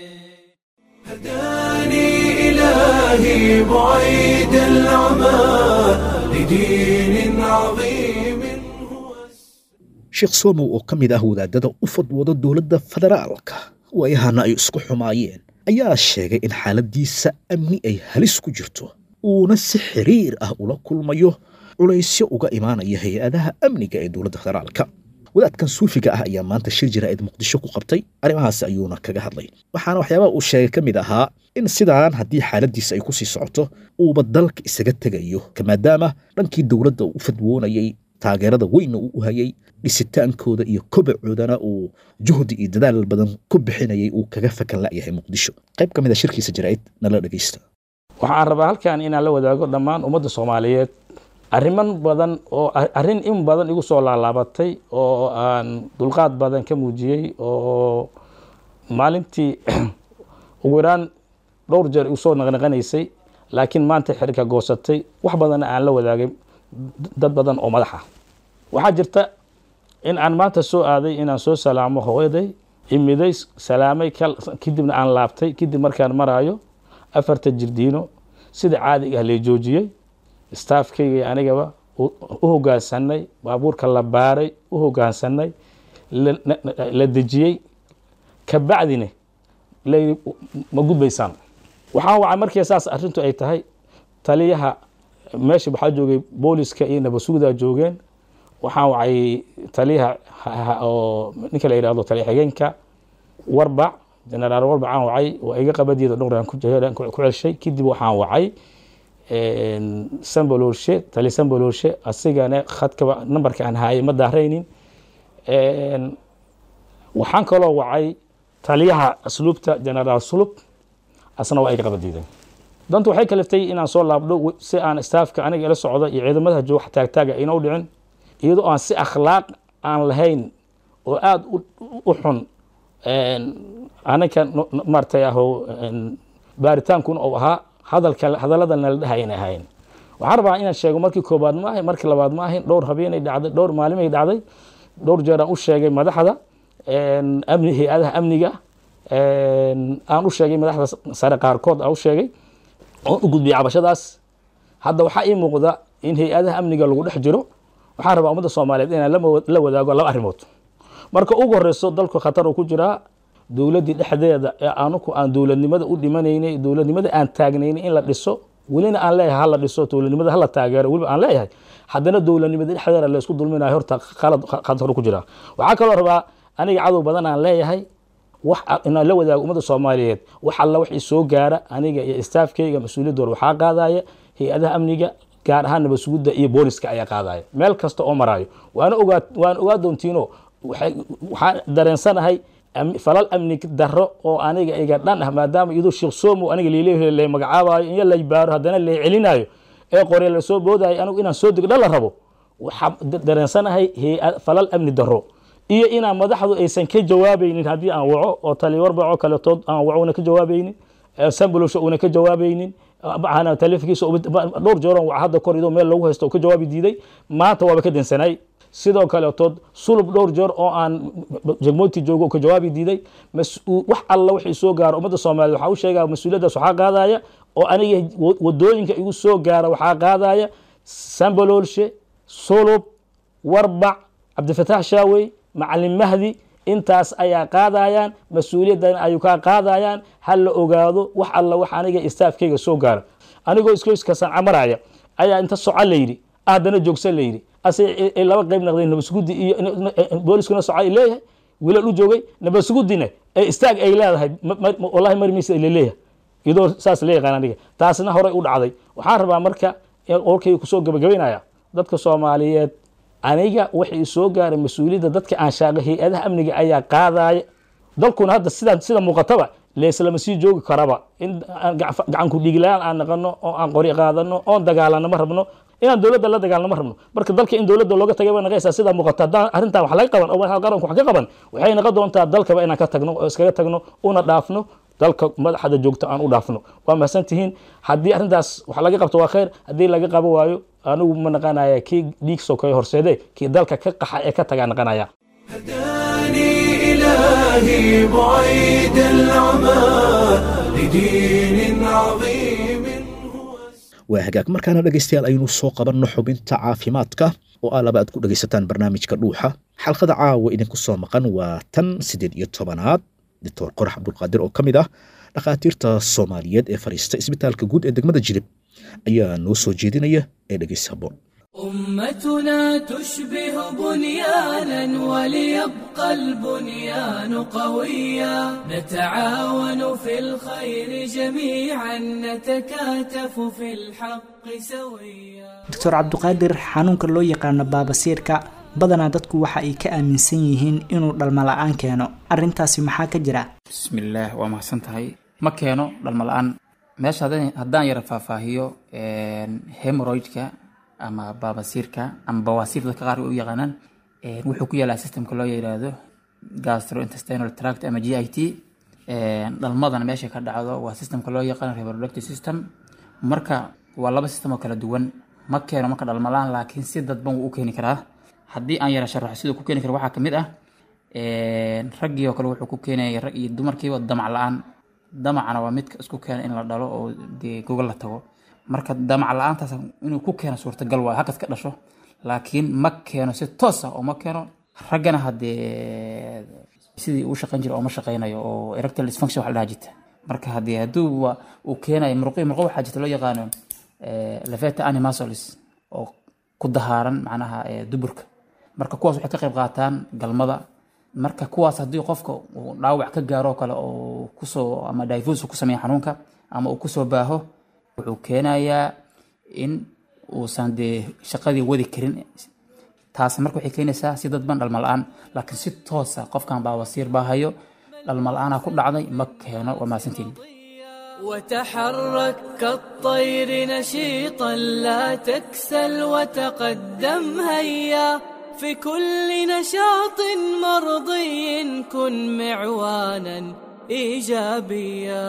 هداني إلهي بعيد العمى لدين عظيم sheekh somow oo ka mid ah wadaadada u fadwooda dowladda federaalka waayahana ay isku xumaayeen ayaa sheegay in xaaladiisa amni ay halis ku jirto uuna si xiriir ah ula kulmayo culaysyo uga imaanaya hay-adaha amniga ee dowladda federaalka wadaadkan suufiga ah ayaa maanta shir jaraa'id muqdisho ku qabtay arrimahaasi ayuuna kaga hadlay waxaana waxyaabaha uu sheegay ka mid ahaa in sidaan haddii xaaladiisa ay ku sii socoto uuba dalka isaga tegayo maadaama dhankii dowladda uu u fadwoonayay taageerada weynna uu u hayay dhisitaankooda iyo kobacoodana uu juhdi iyo dadaal badan ku bixinayay uu kaga fakan la'yahay muqdisho qayb ka mid a shirkiisa jaraa'id nala dhegaysta waxaan rabaa halkan inaan la wadaago dhammaan ummadda soomaaliyeed arriman badan oo arrin in badan igu soo laalaabatay oo aan dulqaad badan ka muujiyey oo maalintii ugu yaraan dhowr jeer igu soo naqnaqanaysay laakiin maanta xirka goosatay wax badanna aan la wadaagay dad badan oo madax ah waxaa jirta in aan maanta soo aaday inaan soo salaamo hooyaday imiday salaamay kadibna aan laabtay kadib markaan maraayo afarta jirdiino sida caadiga ah lee joojiyey staafkayga anigaba u hogaansanay baabuurka la baaray u hogaansanay la dejiyey kabacdina layii ma gudbaysaan waxaan wacay markii saas arrintu ay tahay taliyaha meesha waxaa joogay booliska iyo nabasugdaa joogeen waxaan wacay taliyaha oo ninka la yidhahdo taliya xigeenka warbac generaal warbac aan wacay waa iga qabadiida dhowraan ku celshay kadib waxaan wacay sambalorshe taliya sambalorshe asigana khadkaba nambarka aan haayay ma daaraynin waxaan kaloo wacay taliyaha asluubta generaal sulub asna waa iga qabadiiday dantu waxay kaliftay inaan soo laabdho si aan staafka aniga ila socda iyo ciidamada jooga taagtaaga ayna u dhicin iyadoo aan si akhlaaq aan lahayn oo aada u xun aninka maartay aho baaritaankuna uu ahaa hadalka hadallada nala dhahay inay ahayn waxaan rabaa inaan sheego markii koobaad ma ahayn markii labaad ma ahayn dhowr habeenay dhacday dhowr maalimay dhacday dhowr jeer aan u sheegay madaxda amni hay-adaha amniga aan u sheegay madaxda sare qaarkood aan u sheegay oon u gudbiyay cabashadaas hadda waxaa ii muuqda in hay-adaha amniga lagu dhex jiro waxaan rabaa ummadda soomaaliyeed inaan la wadaago laba arrimood marka ugu horeyso dalku khatar uu ku jiraa dowladdii dhexdeeda ee anuku aan dowladnimada u dhimanaynay dowladnimada aan taagnaynay in la dhiso welina aan leeyahay hala dhiso dowladnimada hala taageero weliba aan leeyahay haddana dowladnimada dhexdeeda laysku dulminayo horta qalad khatar ku jiraa waxaa kaloo rabaa aniga cadow badan aan leeyahay wax inaan la wadaago ummadda soomaaliyeed wax alla wixii soo gaara aniga iyo staafkayga mas-uuliyadooda waxaa qaadaya hay-adaha amniga gaar ahaan nabad sugidda iyo booliska ayaa qaadaya meel kasta oo maraayo waana ogaa waan ogaa doontiino waxaan dareensanahay falal amni darro oo aniga iga dhan ah maadaama iyadoo sheekh somo aniga liileeyahay la magacaabayo in la baaro haddana la celinayo ee qorya la soo boodayo anigu inaan soo degdha la rabo waxaa dareensanahay falal amni darro iyo inaan madaxdu aysan ka jawaabaynin haddii aan waco oo taliwarbaco kaletood aan waco una ka jawaabaynin sambolosha una ka jawaabaynin taleefonkiisa dhowr jeeron waca hadda kor idoo meel lagu haysto oo ka jawaabi diiday maanta waaba ka dansanay sidoo kaletood sulub dhowr jeer oo aan jegmooti joogo ka jawaabi diiday wax alla wixii soo gaaro ummadda soomaaliyed waxaa u sheegaa mas-uuliyaddaas waxaa qaadaya oo aniga wadooyinka igu soo gaara waxaa qaadaya sambololshe sulub warbac cabdifataax shaawey macalin mahdi intaas ayaa qaadayaan mas-uuliyaddan ayuu kaa qaadayaan ha la ogaado wax alla wax aniga istaafkeyga soo gaara anigoo iskoyska sanca maraya ayaa inta soco layidhi haddana joogsa layidhi ase laba qayb naqdeen nabadsugudi iyo booliskuna soco ay leeyahay wiilal u joogay nabadsugudina ee istaag ay leedahay wallahi mari maysa laleeyahay iyadoo saas la yaqaan aniga taasna horey u dhacday waxaan rabaa marka warkayga kusoo gabagabaynaya dadka soomaaliyeed aniga waxay soo gaaray mas-uuliyadda dadka aan shaaqo hay-adaha amniga ayaa qaadaya dalkuna hadda sida sida muuqataba leeslama sii joogi karaba in gacanku dhiiglaan aan naqano oo aan qori qaadano oon dagaalano ma rabno inaan dowladda la dagaalno ma rabno marka dalka in dowladda looga tagay ba naqaysaa sida muuqata haddaan arrintan wax laga qaban oo qaranku wax ka qaban waxay naqon doontaa dalkaba inaan ka tagno oo iskaga tagno una dhaafno dalka madaxda joogto aan u dhaafno waa mahadsan tihiin haddii arrintaas wax laga qabto waa khayr haddii laga qabo waayo anigu ma naqanaya kii dhiig sokeeye horseede kii dalka ka qaxa ee ka tagaa naqanaya إلهي بعيد العمى لدين عظيم waa hagaag markaana dhegaystayaal aynu soo qabanno xubinta caafimaadka oo ah laba aad ku dhegaysataan barnaamijka dhuuxa xalqada caawa idinku soo maqan waa tan siddeed iyo tobanaad doctor qorax cabdulqaadir oo ka mid ah dhakhaatiirta soomaaliyeed ee fadhiista isbitaalka guud ee degmada jilib ayaa noo soo jeedinaya ee dhegaysa habboon أمتنا تشبه بنيانا وليبقى البنيان قويا نتعاون في الخير جميعا نتكاتف في الحق سويا doctor cabduqaadir xanuunka loo yaqaano baabasiirka badanaa dadku waxa ay ka aaminsan yihiin inuu dhalmo la-aan keeno arrintaasi maxaa ka jira bismillaah waa mahadsan tahay ma keeno dhalmo la-aan meesha haddaan- haddaan yara faahfaahiyo hemoroidka ama baabasiirka ama bawaasiir dadka qaar u yaqaanaan een, wuxuu ku yaalaa systemka loo yiraahdo gastrointestinal tract ama g i t dhalmadana meesha ka dhacdo waa systemka loo yaqaano reproductive system marka waa laba system oo kala duwan ma keeno marka dhalmo la-aan laakiin si dadban wuu u keeni karaa haddii aan yara sharaxo siduu ku keeni karo waxaa kamid ah een, raggii oo kale wuxuu ku keenaya rag iyo dumarkiiba damac la-aan damacana waa midka isku keena in la dhalo oo dee gogol la tago marka damac la-aantaas inuu ku keeno suurtagal waayo hakad ka dhasho laakiin ma keeno si toos ah oo ma keeno raggana haddee sidii uu shaqayn jira oo ma shaqaynayo oo erectile dysfunction wax la dhaha jirta marka haddii hadduu wa- uu keenayo murqi murqo waxaa jirta loo yaqaano eh, leveta animasolis oo ku dahaaran macnaha eh, duburka marka kuwaas waxay ka qayb qaataan galmada marka kuwaas haddii qofka uu dhaawac ka gaaro oo kale oo kusoo ama divus ku sameeya xanuunka ama uu kusoo baaho wuxuu keenayaa in uusan dee shaqadii wadi karin taasi marka waxay keenaysaa si dadban dhalmo la-aan laakiin si toosa qofkan baawasiir baa hayo dhalmo la-aanaa ku dhacday ma keeno waa mahadsantiin وتحرك كالطير نشيطا لا تكسل وتقدم هيا في كل نشاط مرضي كن معوانا ايجابيا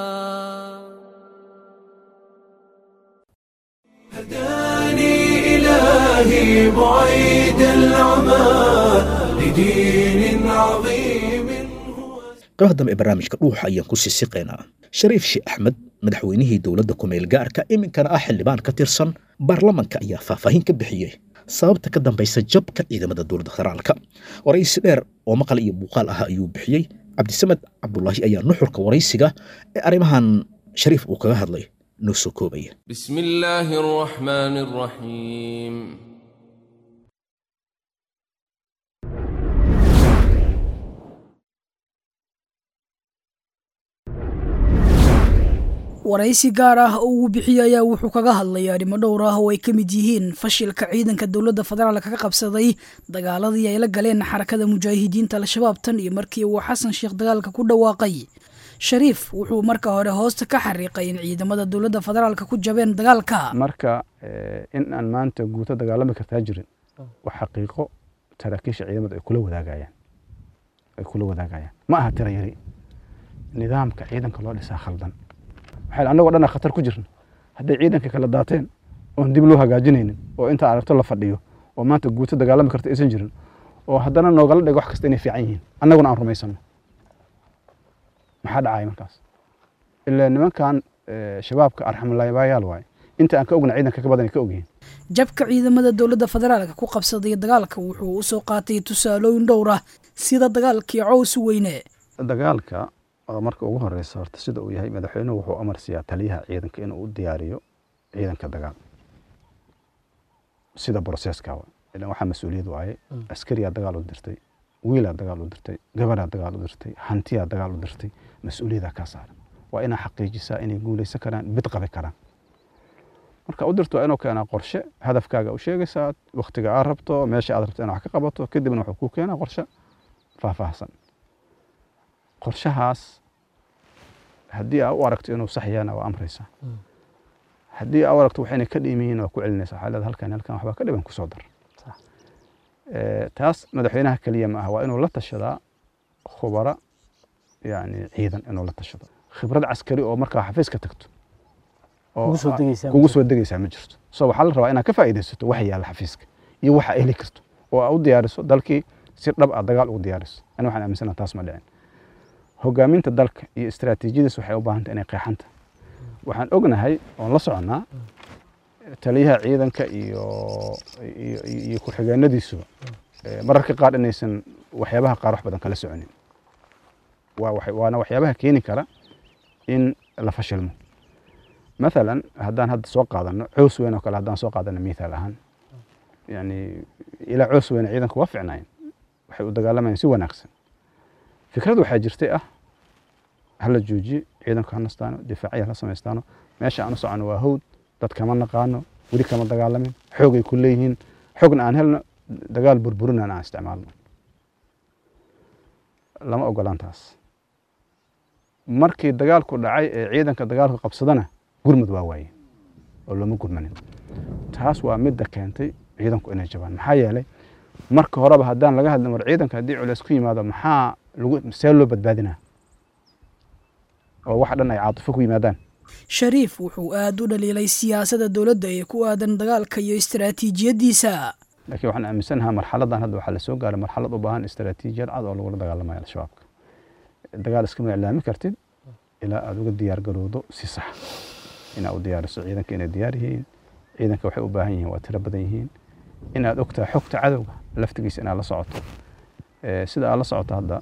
هداني إلهي بعيد العمى لدين عظيم qaybaha dambe ee barnaamijka dhuuxa ayaan ku sii siqaynaa shariif sheekh axmed madaxweynihii dowladda kumeel gaarka iminkana ah xildhibaan ka tirsan baarlamanka ayaa faahfaahin ka bixiyey sababta ka dambaysa jabka ciidamada dowladda federaalka waraysi dheer oo maqal iyo muuqaal ah ayuu bixiyey cabdisamed cabdulaahi ayaa nuxurka waraysiga ee arrimahan shariif uu kaga hadlay noo soo koobaya بسم الله الرحمن الرحيم waraysi gaar ah oo uu bixiyey ayaa wuxuu kaga hadlay arrimo dhowr ah oo ay ka mid yihiin fashilka ciidanka dowladda federaalka ka qabsaday dagaaladii ay la galeen xarakada mujaahidiinta al-shabaab tan iyo markii uu xasan sheekh dagaalka ku dhawaaqay shariif wuxuu marka hore hoosta ka xariiqay in ciidamada dowladda federaalka ku jabeen dagaalka marka in aan maanta guuto dagaalami kartaa jirin waa xaqiiqo saraakiisha ciidamada ay kula wadaagayaan ay kula wadaagayaan ma aha tira yari nidaamka ciidanka loo dhisaa khaldan waxay annagoo dhan khatar ku jirna hadday ciidanka kala daateen oon dib loo hagaajinaynin oo inta aragto la fadhiyo oo maanta guuto dagaalami karta aysan jirin oo haddana noogala dhigo wax kasta inay fiican yihiin annaguna aan rumaysano maxaa dhacaya markaas ilaa nimankan shabaabka arxamulaabayaal waaye inta aan ka ogna ciidanka ka badan ay ka ogyihiin jabka ciidamada dowladda federaalka ku qabsaday dagaalka wuxuu u soo qaatay tusaalooyin dhowr ah sida dagaalkii cows weyne dagaalka oo marka ugu horeysa horta sida uu yahay madaxweynuhu wuxuu amar siiyaa taliyaha ciidanka inuu u diyaariyo ciidanka dagaal sida broseska ilan waxaa mas-uuliyad waaye askariyaa dagaal u dirtay wiilaa dagaal u dirtay gabaraa dagaal u dirtay hantiyaa dagaal u dirtay mas-uuliyadaa kaa saaran waa inaa xaqiijisaa inay guuleysan karaan bid qabi karaan marka u dirto waa inuu keenaa qorshe hadafkaaga u sheegaysaa waktiga aad rabto meesha aad rabto inaad wax ka qabato kadibna wuxuu kuu keenaa qorshe faahfaahsan qorshahaas haddii aa u aragto inuu sax yahana waa amraysaa haddii aa u aragto waxayna ka dhiman yihiin waa ku celinaysaa waxaa leedahay halkan halkan waxbaa ka dhiban kusoo dar taas madaxweynaha keliya ma aha waa inuu la tashadaa khubara yani ciidan inuu la tashado khibrad caskari oo markaa xafiiska tagto kugu soo degaysaa ma jirto so waxaa la rabaa inaad ka faa'iidaysato waxa yaalla xafiiska iyo waxa heli karto oo aa u diyaariso dalkii si dhab ah dagaal ugu diyaariso ani waxaan aaminsana taas ma dhicin hogaaminta dalka iyo istaraatiijiyadiis waxay u baahantay inay qeexanta waxaan ognahay oon la soconnaa taliyaha ciidanka iyo iyo ku-xigeenadiisu mararka qaar inaysan waxyaabaha qaar wax badan kala soconin waana waxyaabaha keeni kara in la fashilmo مثلا هدان هذا سوق قادنا عوس وين وكلا هدان سوق قادنا مثال أهان يعني إلى عوس وين عيدا كوافعناين waxay u dagaalamayaan si wanaagsan fikradu waxaa jirtay ah hala joojiye ciidanku ha nastaano difaaciya hala samaystaano meesha aan u socono waa hawd dad kama naqaano weli kama dagaalamin xoogay ku leeyihiin xoogna aan helno dagaal burburinaan aan isticmaalno lama ogolaan taas markii dagaalku dhacay ee ciidanka dagaalku qabsadana gurmud waa waaye oo looma gurmanin taas waa midda keentay ciidanku inay jabaan maxaa yeelay marka horeba haddaan laga hadlin war ciidanka haddii culeys ku yimaado maxaa lagu see loo badbaadinaa oo wax dhan ay caatifo ku yimaadaan shariif wuxuu aad u dhaliilay siyaasadda dowladda ee ku aadan dagaalka iyo istaraatiijiyaddiisa laakiin waxaan aaminsanahaa marxaladan hadda waxaa lasoo gaaray marxalad u baahan istaraatiijiyad cad oo lagula dagaalamayo al-shabaabka dagaal iskama iclaami kartid ilaa aada uga diyaar garowdo si sax inaad u diyaariso ciidanka inay diyaar yihiin ciidanka waxay u baahan yihiin waa tiro badan yihiin inaad ogtahay xogta cadowga laftigiisa inaad la socoto sida aad la socoto hadda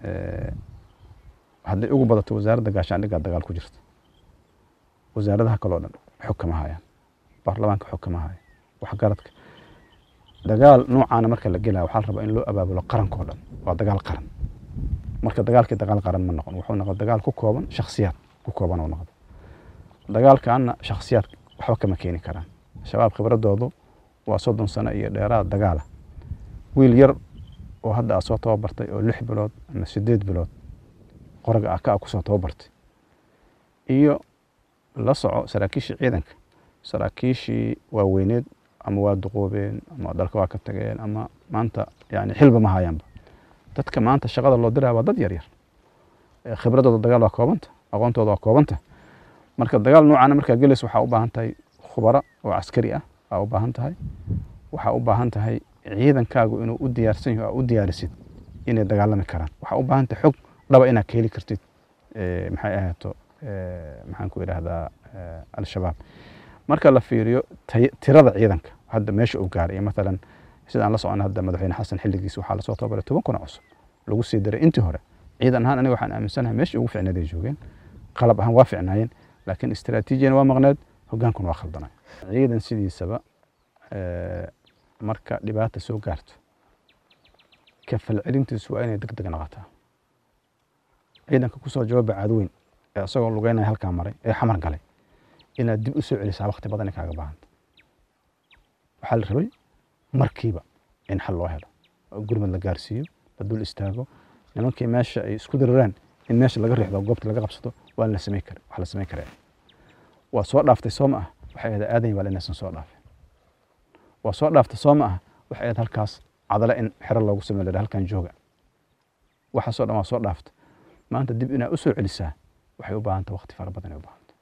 hadday ugu badato wasaaradda gaashaandhiggaa dagaal ku jirta wasaaradaha kaloo dhan xog kama hayaan baarlamaanka xog kama haya waxgaradka dagaal noocaana marka la gelaya waxaa la rabaa in loo abaabulo qarankoo dhan waa dagaal qaran marka dagaalkii dagaal qaran ma noqon wuxuu noqon dagaal ku kooban shakhsiyaad ku kooban oo noqdo dagaalkaana shakhsiyaad waxba kama keeni karaan shabaab khibradoodu waa soddon sano iyo dheeraad dagaala wiil yar oo hadda aad soo tababartay oo lix bilood ama sideed bilood qoraga ah ka kusoo tababartay iyo la soco saraakiishii ciidanka saraakiishii waaweyneed ama waa duqoobeen ama dalka waa ka tageen ama maanta yani xilba ma hayaanba dadka maanta shaqada loo diraya waa dad yar yar khibradooda dagaal waa koobanta aqoontooda waa koobanta marka dagaal noocaana markaa gelaysa waxaa u baahan tahay khubara oo caskari ah aa u baahan tahay waxaa u baahan tahay ciidankaagu inuu u diyaarsan yaho aa u diyaarisid inay dagaalami karaan waxaa u baahan tahay xog dhaba inaad ka heli kartid maxay ahaato maxaan ku idhaahdaa al-shabaab marka la fiiriyo tirada ciidanka hadda meesha uu gaaray iyo matalan sidaan la socona hadda madaxweyne xasan xilligiisa waxaa lasoo tababaray toban kuna cusub lagu sii diray intii hore ciidan ahaan aniga waxaan aaminsanahay meeshii ugu ficneed ay joogeen qalab ahaan waa ficnaayeen laakiin istaraatiijiyana waa maqneed hogaankuna waa khaldanay ciidan sidiisaba marka dhibaata soo gaarto ka falcelintiisu waa inay deg deg noqotaa ciidanka kusoo jawaaba caadweyn ee isagoo lugeynaya halkaa maray ee xamar galay inaad dib u soo celisaa waqti badan ay kaaga baahanta waxaa la rabay markiiba in xal loo helo oo gurmad la gaarsiiyo la dul istaago nimankii meesha ay isku diraraan in meesha laga riixdo goobta laga qabsado waa la samayn kara wax la samayn karaa waa soo dhaaftay soo ma ah waxay ahayd aadan yabaal inaysan soo dhaafin waa soo dhaaftay soo ma ah waxay ahayd halkaas cadale in xero loogu sameyn lahaa halkan jooga waxaasoo dhan waa soo dhaaftay maanta dib inaad u soo celisaa waxay u baahanta waqti fara badan ay u baahanta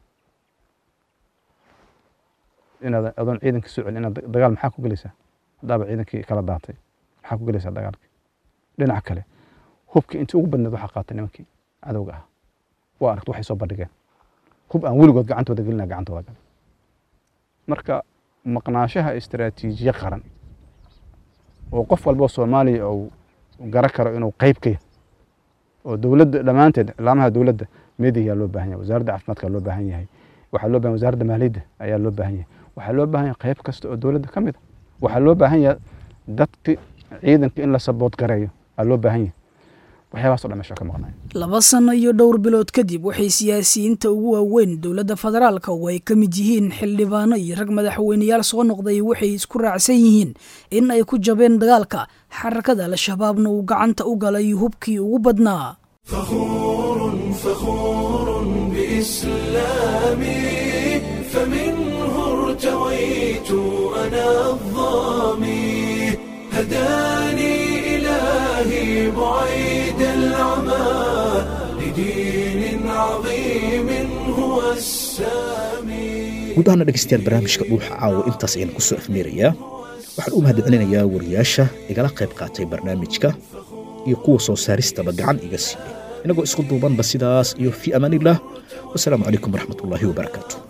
inaad adoon ciidanka soo celin inaad dagaal maxaa ku gelaysaa haddaaba ciidankii kala daatay maxaa ku gelaysaa dagaalkii dhinaca kale hubkii intii ugu badneed waxaa qaatay nimankii cadowga ah waa aragta waxay soo bandhigeen hub aan weligood gacantooda gelina gacantooda gal marka maqnaashaha istaraatiijiye qaran oo qof walba soomaaliya uu gara karo inuu qayb ka yahay oo dowladda dhammaanteed ilaamaha dowladda meediyaa loo baahan yahay wasaaradda caafimaadka loo baahan yahay waxaa loo baahan wasaaradda maaliyadda ayaa loo baahan yahay waxaa loo baahan yahay qayb kasta oo dowladda ka mid a waxaa loo baahan yahay dadki ciidanka in la sabood gareeyo aa loo baahan yahay waxyaabahaas o dhan meesha ka maqnay laba sano iyo dhowr bilood kadib waxay siyaasiyiinta ugu waaweyn dowladda federaalka oo ay ka mid yihiin xildhibaano iyo rag madaxweyneyaal soo noqday waxay isku raacsan yihiin in ay ku jabeen dagaalka xarakada al-shabaabna uu gacanta u galay hubkii ugu badnaa فخور فخور بإسلامي فمنه ارتويت أنا الظامي هداني إلهي بعيد العمى لدين عظيم هو السامي guud ahaana dhegaystayaal barnaamijka dhuuxa caawa intaas ayaan ku soo afmeerayaa waxaan u mahadcelinayaa wariyaasha igala qayb qaatay barnaamijka iyo kuwa soo saaristaba gacan iga siiyey inagoo isku duubanba sidaas iyo fii amaaniillah wasalaamu calaykum waraxmatullaahi wabarakaatu